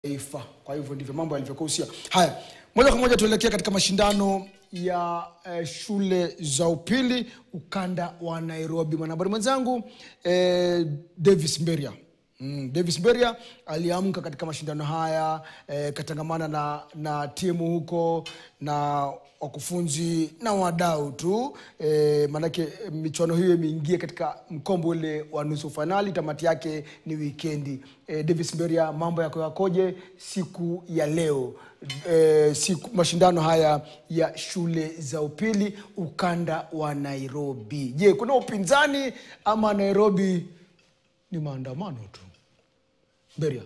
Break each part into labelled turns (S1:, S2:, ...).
S1: taifa. Kwa hivyo ndivyo mambo yalivyokuhusia. Haya, moja kwa moja tuelekea katika mashindano ya eh, shule za upili ukanda wa Nairobi. Mwanahabari mwenzangu eh, Davis Mberia Mm, Davis Mberia aliamka katika mashindano haya eh, katangamana na, na timu huko na wakufunzi na wadau tu eh, maanake eh, michuano hiyo imeingia katika mkombo ule wa nusu fainali. Tamati yake ni wikendi. Eh, Davis Mberia, mambo yako yakoje siku ya leo eh, siku, mashindano haya ya shule za upili ukanda wa Nairobi? Je, kuna upinzani ama Nairobi ni maandamano tu? Beria.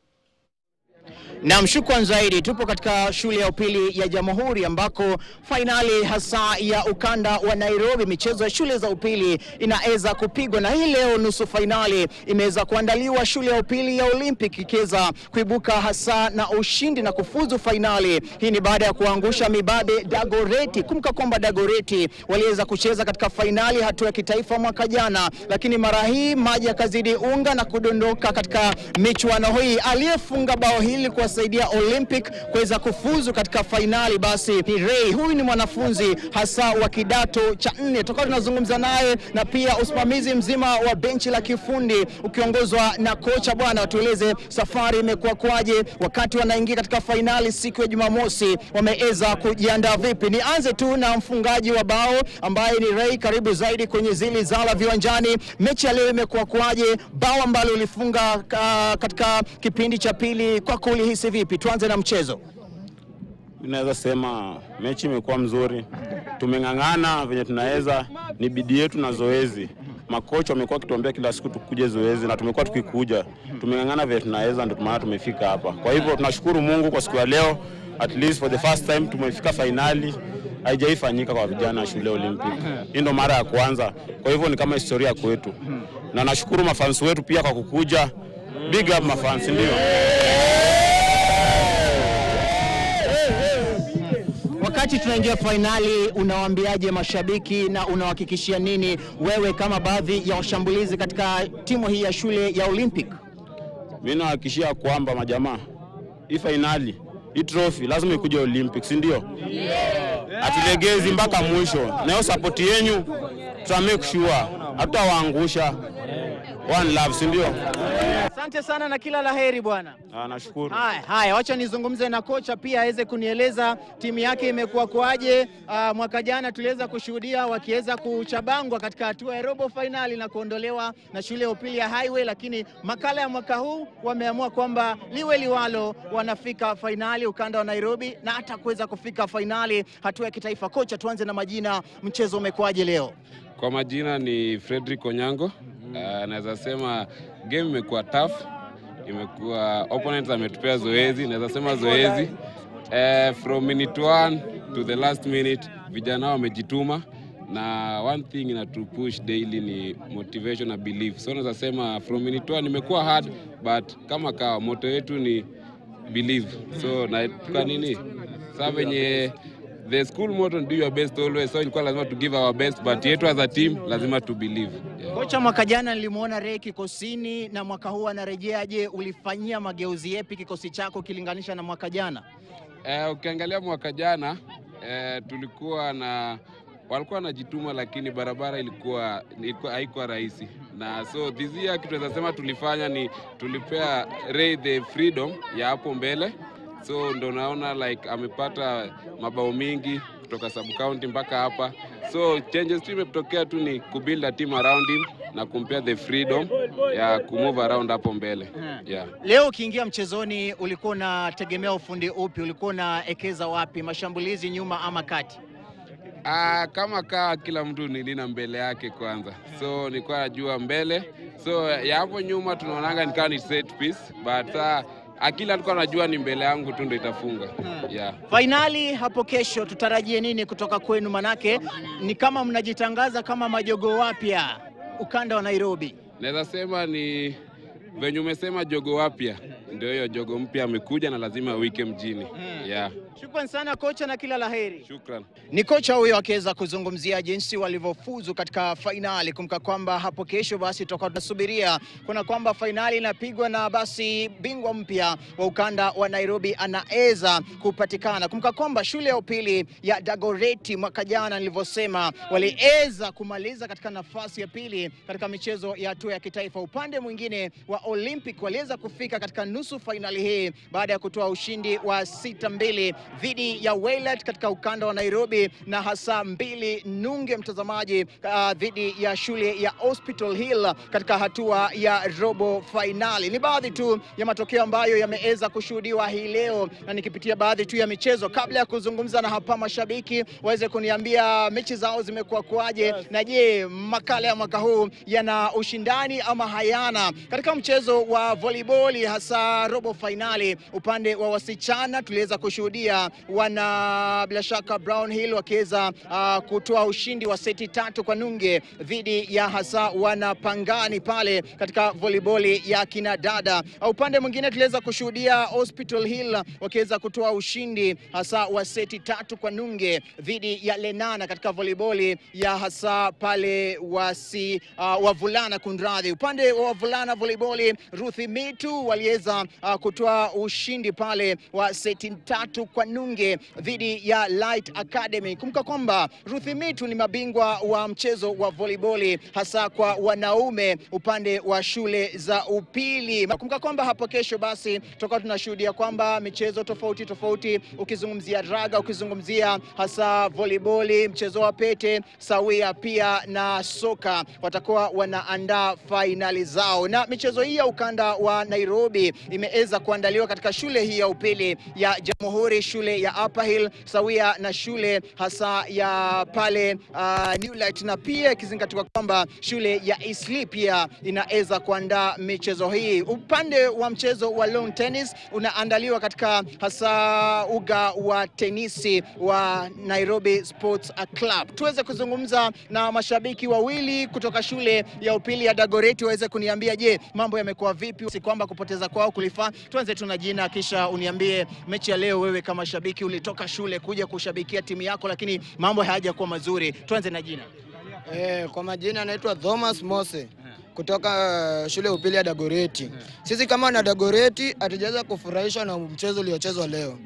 S2: Naam, shukran zaidi. Tupo katika shule ya upili ya Jamhuri ambako fainali hasa ya ukanda wa Nairobi, michezo ya shule za upili inaweza kupigwa, na hii leo nusu fainali imeweza kuandaliwa shule ya upili ya Olympic ikiweza kuibuka hasa na ushindi na kufuzu fainali. Hii ni baada ya kuangusha mibabe Dagoreti. Kumbuka kwamba Dagoreti waliweza kucheza katika fainali hatua ya kitaifa mwaka jana, lakini mara hii maji yakazidi unga na kudondoka katika michuano hii. Aliyefunga bao hili kuwasaidia Olympic kuweza kufuzu katika fainali basi ni Ray. Huyu ni mwanafunzi hasa wa kidato cha nne, tutakuwa tunazungumza naye na pia usimamizi mzima wa benchi la kifundi ukiongozwa na kocha. Bwana, watueleze safari imekuwa kwaje wakati wanaingia katika fainali siku ya Jumamosi, wameweza kujiandaa vipi? Nianze tu na mfungaji wa bao ambaye ni Ray, karibu zaidi kwenye zili zala viwanjani. Mechi ya leo imekuwa kwaje? Bao ambalo ulifunga ka, katika kipindi cha pili, kwako ulihisi vipi? Tuanze na mchezo.
S3: Naweza sema mechi imekuwa mzuri, tumeng'ang'ana venye tunaweza, ni bidii yetu na zoezi. Makocha wamekuwa wakituambia kila siku tukuje zoezi na tumekuwa tukikuja, tumeng'ang'ana venye tunaweza, ndio maana tumefika hapa. Kwa hivyo tunashukuru Mungu kwa siku ya leo, at least for the first time tumefika fainali. Haijaifanyika kwa vijana wa shule Olympic, hii ndo mara ya kwanza. Kwa hivyo ni kama historia kwetu, na nashukuru mafans wetu pia kwa kukuja. Big up mafans, ndio.
S2: Wakati tunaingia fainali, unawaambiaje mashabiki na unawahakikishia nini wewe kama baadhi ya washambulizi katika timu hii ya shule ya Olympic?
S3: Mimi nawahakikishia kwamba majamaa, hii fainali hii trophy lazima ikuje Olympic, si ndio? Hatulegezi mpaka mwisho, na hiyo support yenyu tuta make sure hatutawaangusha. One love, si ndio?
S2: Asante sana na kila laheri bwana.
S3: Ah, nashukuru.
S2: Haya, haya, wacha nizungumze na kocha pia aweze kunieleza timu yake imekuwa kwaje. Uh, mwaka jana tuliweza kushuhudia wakiweza kuchabangwa katika hatua ya robo fainali na kuondolewa na shule ya upili ya Highway, lakini makala ya mwaka huu wameamua kwamba liwe liwalo, wanafika fainali ukanda wa Nairobi na hata kuweza kufika fainali hatua ya kitaifa. Kocha, tuanze na majina, mchezo umekuwaje leo?
S4: Kwa majina ni Frederick Onyango. Uh, naweza sema game imekuwa tough, imekuwa opponents ametupea zoezi, naweza sema zoezi uh, from minute one to the last minute vijana wamejituma na one thing inatupush daily ni motivation na belief. So naweza sema from minute one imekuwa hard but kama kawa moto yetu ni believe. So na tuka nini sasa venye the school motto do your best always, so ilikuwa lazima to give our best but yetu as a team lazima to believe yeah.
S2: Kocha, mwaka jana nilimwona Ray kikosini na mwaka huu anarejea. Je, ulifanyia mageuzi yepi kikosi chako ukilinganisha na mwaka jana?
S4: Eh, ukiangalia mwaka jana eh, tulikuwa na walikuwa wanajituma, lakini barabara ilikuwa ilikuwa haikuwa rahisi, na so this year kitu tunaweza sema tulifanya ni tulipea Ray the freedom ya hapo mbele, so ndo naona like amepata mabao mingi kutoka sub county mpaka hapa, so changes tu imetokea tu ni kubuild a team around him na kumpea the freedom ya kumove around hapo mbele yeah.
S2: Leo ukiingia mchezoni, ulikuwa unategemea ufundi upi? Ulikuwa unaekeza wapi, mashambulizi, nyuma ama kati?
S4: Ah, kama kaa kila mtu ni lina mbele yake kwanza, so nilikuwa najua mbele, so ya hapo nyuma tunaonanga nikawa ni set piece, but saa akili alikuwa anajua ni mbele yangu tu ndo itafunga yeah.
S2: Fainali hapo kesho, tutarajie nini kutoka kwenu? Manake ni kama mnajitangaza kama majogo wapya ukanda wa Nairobi.
S4: Naweza sema ni venye umesema jogo wapya ndio hiyo jogo mpya amekuja na lazima awike mjini. Yeah,
S2: Shukran sana kocha na kila laheri.
S4: shukran.
S2: Ni kocha huyo akiweza kuzungumzia jinsi walivyofuzu katika fainali. Kumbuka kwamba hapo kesho basi tutakuwa tunasubiria kuna kwamba fainali inapigwa na basi bingwa mpya wa ukanda wa Nairobi anaweza kupatikana. Kumbuka kwamba shule ya upili ya Dagoreti mwaka jana nilivyosema, waliweza kumaliza katika nafasi ya pili katika michezo ya hatua ya kitaifa. Upande mwingine wa Olympic waliweza kufika katika nusu fainali hii baada ya kutoa ushindi wa sita mbili dhidi ya Waylet katika ukanda wa Nairobi na hasa mbili nunge mtazamaji, uh, dhidi ya shule ya Hospital Hill katika hatua ya robo fainali. Ni baadhi tu ya matokeo ambayo yameweza kushuhudiwa hii leo, na nikipitia baadhi tu ya michezo kabla ya kuzungumza na hapa mashabiki waweze kuniambia mechi zao zimekuwa kuaje, na je, makala ya mwaka huu yana ushindani ama hayana? Katika mchezo wa volleyball hasa robo fainali, upande wa wasichana tuliweza kushuhudia wana bila shaka Brown Hill wakiweza uh, kutoa ushindi wa seti tatu kwa nunge dhidi ya hasa wana Pangani pale katika volleyball ya kina dada. Upande mwingine tuliweza kushuhudia Hospital Hill wakiweza kutoa ushindi hasa wa seti tatu kwa nunge dhidi ya Lenana katika volleyball ya hasa pale wasi uh, wavulana kunradhi. Upande wa wavulana volleyball Ruthi Mitu waliweza uh, kutoa ushindi pale wa seti tatu kwa nunge dhidi ya Light Academy. Kumbuka kwamba Ruthi Mitu ni mabingwa wa mchezo wa volleyball hasa kwa wanaume upande wa shule za upili. Kumbuka kwamba hapo kesho basi tutakuwa tunashuhudia kwamba michezo tofauti tofauti, ukizungumzia raga, ukizungumzia hasa volleyball, mchezo wa pete sawia, pia na soka, watakuwa wanaandaa fainali zao, na michezo hii ya ukanda wa Nairobi imeweza kuandaliwa katika shule hii ya upili ya Jamhuri, shule ya Upper Hill sawia na shule hasa ya pale uh, Newlight, na pia ikizingatiwa kwamba shule ya Eastleigh pia inaweza kuandaa michezo hii. Upande wa mchezo wa lawn tennis unaandaliwa katika hasa uga wa tenisi wa Nairobi Sports Club. Tuweze kuzungumza na mashabiki wawili kutoka shule ya upili ya Dagoretti waweze kuniambia, je, mambo yamekuwa vipi, si kwamba kupoteza kwao kulifaa. Tuanze tu na jina, kisha uniambie mechi ya leo, wewe kama shabiki ulitoka shule kuja kushabikia timu yako, lakini mambo hayajakuwa mazuri. Tuanze na jina.
S5: Eh, kwa majina anaitwa Thomas Mose kutoka uh, shule ya upili ya Dagoreti. Sisi kama wana Dagoreti hatujaweza kufurahishwa na mchezo uliochezwa leo.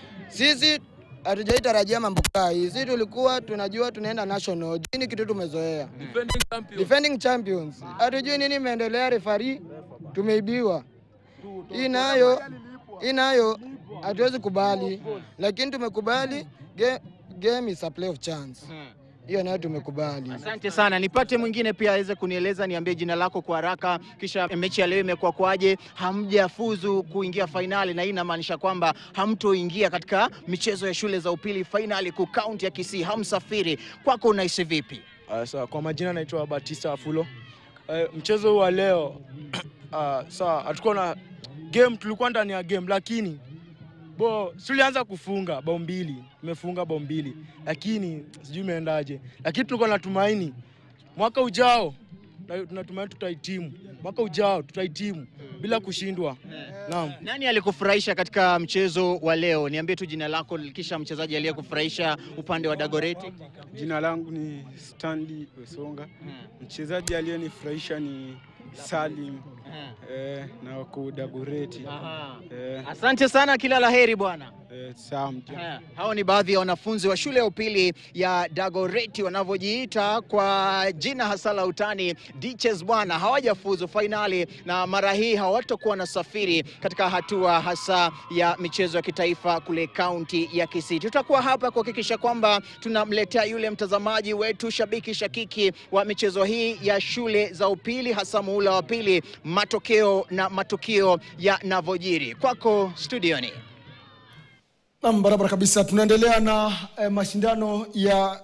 S5: Sisi hatujaitarajia mambo kaa hii. Sisi tulikuwa tunajua tunaenda national. Hii ni kitu tumezoea. Defending champions. Hatujui nini imeendelea, refari tumeibiwa. Hii nayo hii nayo hatuwezi kubali, lakini tumekubali game, game is a play of chance. Hiyo nayo tumekubali.
S2: Asante sana. Nipate mwingine pia aweze kunieleza, niambie jina lako kwa haraka, kisha mechi ya leo imekuwa kwaje? Hamjafuzu kuingia fainali, na hii inamaanisha kwamba hamtoingia katika michezo ya shule za upili fainali ku kaunti ya Kisii, hamsafiri. Kwako unahisi vipi?
S6: Uh, sawa, kwa majina naitwa Batista Afulo. Uh, mchezo huu wa leo uh, sawa, hatukuwa na game, tulikuwa ndani ya game, lakini bo tulianza kufunga bao mbili, tumefunga bao mbili, lakini sijui imeendaje, lakini tulikuwa natumaini mwaka ujao na- tunatumaini tutahitimu, mwaka ujao tutahitimu bila kushindwa. Naam.
S2: Nani alikufurahisha katika mchezo wa leo? Niambie tu jina lako, kisha mchezaji aliyekufurahisha upande wa Dagoreti.
S7: Jina langu ni Stanley Wesonga. Mchezaji aliyenifurahisha ni Salim eh, na wako Dagoreti
S2: Aha.
S7: eh,
S2: Asante sana, kila laheri bwana.
S7: eh, Sam
S2: Haya, hao ni baadhi ya wanafunzi wa shule ya upili ya Dagoreti wanavyojiita kwa jina hasa la utani Ditches bwana, hawajafuzu fainali na mara hii hawatakuwa na safiri katika hatua hasa ya michezo ya kitaifa kule kaunti ya Kisii. Tutakuwa hapa kuhakikisha kwamba tunamletea yule mtazamaji wetu shabiki shakiki wa michezo hii ya shule za upili hasa muhula wa pili, matokeo na matukio yanavyojiri. Kwako studioni.
S1: Nam, barabara kabisa. Tunaendelea na eh, mashindano ya